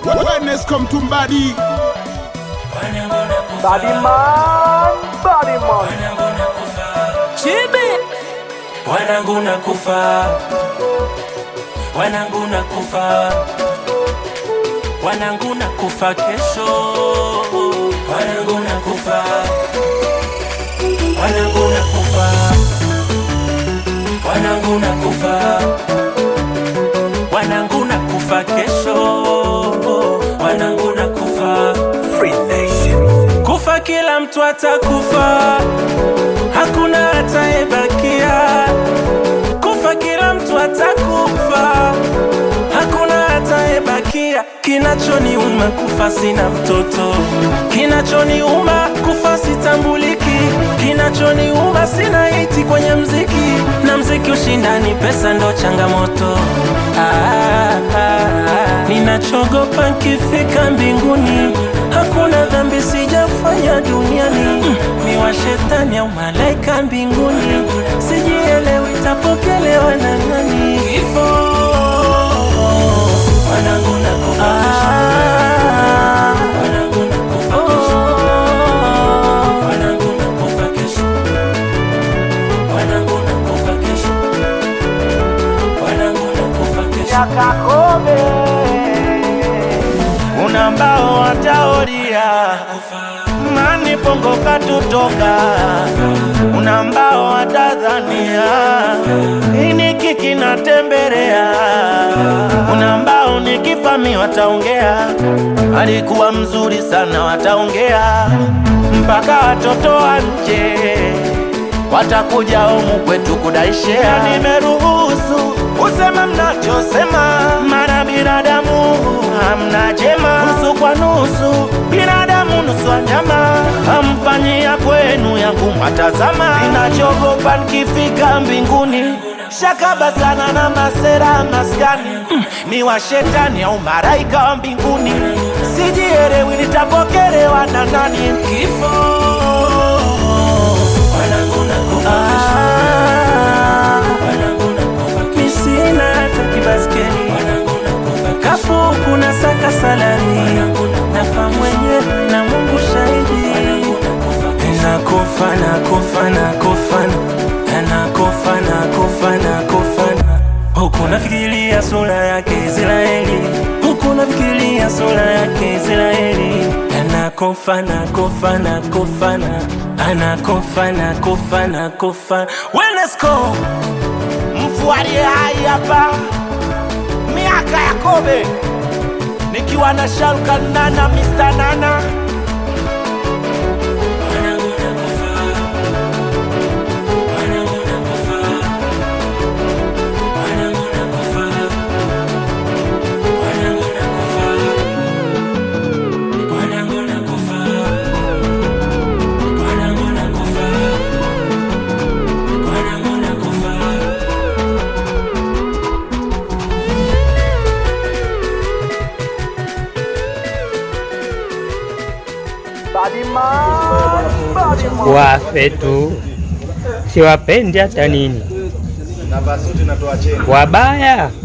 Wellness come to body. Body man, body man. Chibi wanangu na kufa, wanangu na kufa, wanangu na kufa kesho, wanangu na kufa, wanangu na kufa, wanangu na kufa, wanangu na kufa kesho, wanangu na kufa. Kufa kila mtu atakufa, hakuna atayebakia. Kufa kila mtu atakufa, hakuna atayebakia. Kinachoniuma kufa sina mtoto, kinachoniuma kufa sitambuliki, kinachoniuma sina hiti kwenye mziki, na mziki ushindani, pesa ndo changamoto. Ah, ah, ah. Ninachogopa nkifika mbinguni, hakuna dhambi sijafanya duniani. Mm, ni wa shetani au malaika mbinguni, sijielewi itapokelewa na nani? Kifo wanangu na kufa Wanangu na kufa kesho. Wanangu na kufa kesho. Wanangu na kufa kesho. Wanangu na kufa kesho. Yakakome. kuna mbao wataoria mani pongo katutoka kuna mbao watadhania iniki kinatembelea kuna mbao nikifami wataongea alikuwa mzuri sana wataongea mpaka watoto wa nje watakuja humu kwetu kudaishea. Nimeruhusu usema mnachosema, mara binadamu hamna jema, nusu kwa nusu, binadamu nusu wanyama, hamfanyia kwenu yangu mwatazama. Ninachogopa nikifika mbinguni shakaba sana na masera maskani mm, ni wa shetani au maraika wa mbinguni, sijielewi nitapokelewa na nani? Kifo wanangu na kufa kesho. Wanangu na kufa kesho. Mi sina hata kibaskeli. Wanangu na kufa kesho. Kapu kuna saka salari nafa mwenyewe na Mungu shahidi. Nakufa nakufa nakufa nakufa nakufa nakufa huku nafikiria sura yake Israeli, huku nafikiria sura yake Israeli. Anakufa nakufa nakufa na anakufa nakufa nakufa. Wenesco mfualie hai hapa miaka ya kobe nikiwa na Shalkan Nana Mr. Nana wanangu nakufa, wanangu nakufa, wanangu nakufa, wanangu nakufa, wanangu nakufa, wanangu nakufa, wanangu nakufa. Body man, body man. wafe tu, siwapendi hata nini, wabaya